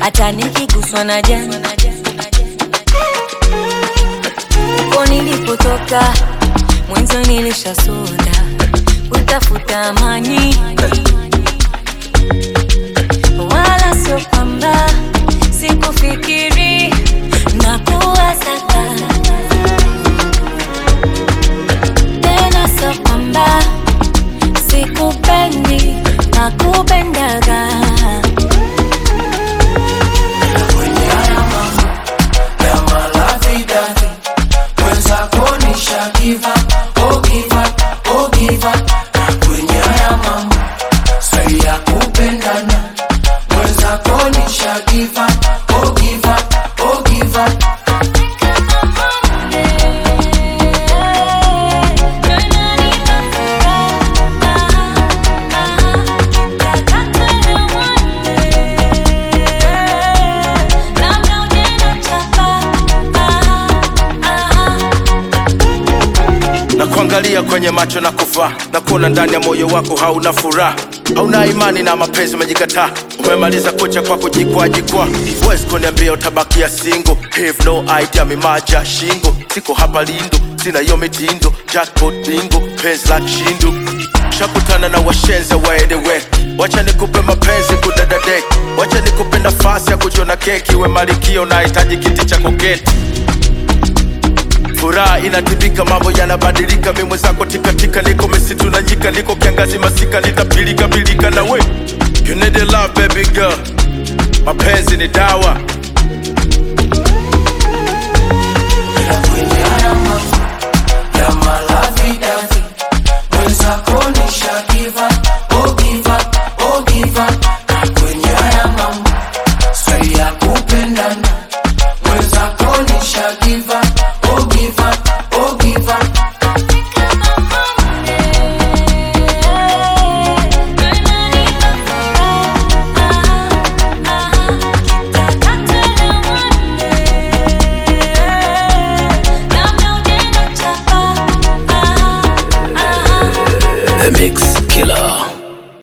hata nikiguswa na jani uko nilipotoka mwanzo nilishasonda kutafuta amani wala sio kwamba sikufikiri na kuwasaka tena sio kwamba sikupendi na kupendaga kwenye haya mambo ya malavidavi mwenzako nisha give up, oh give up, oh give up. Na kwenye haya mambo sai ya kupendana mwenzako nisha give up, oh give up, oh give up. na kuangalia kwenye macho na kuvaa na kuona ndani ya moyo wako hauna furaha hauna imani na mapenzi umejikataa umemaliza kucha kwa kujikwajikwa huwezi kuniambia utabakia singo have no idea mimaja shingo siko hapa lindo sina hiyo mitindo jackpot bingo penzi la kishindo shakutana na washenza waedewe wacha nikupe mapenzi kudadadek wacha nikupe nafasi ya kujiona keki we malikio nahitaji kiti cha koketi furaha inatibika mambo yanabadilika mi mwenzako tikatika niko misitu na nyika niko kiangazi masika litapilika pilika na we you need a love baby girl mapenzi ni dawa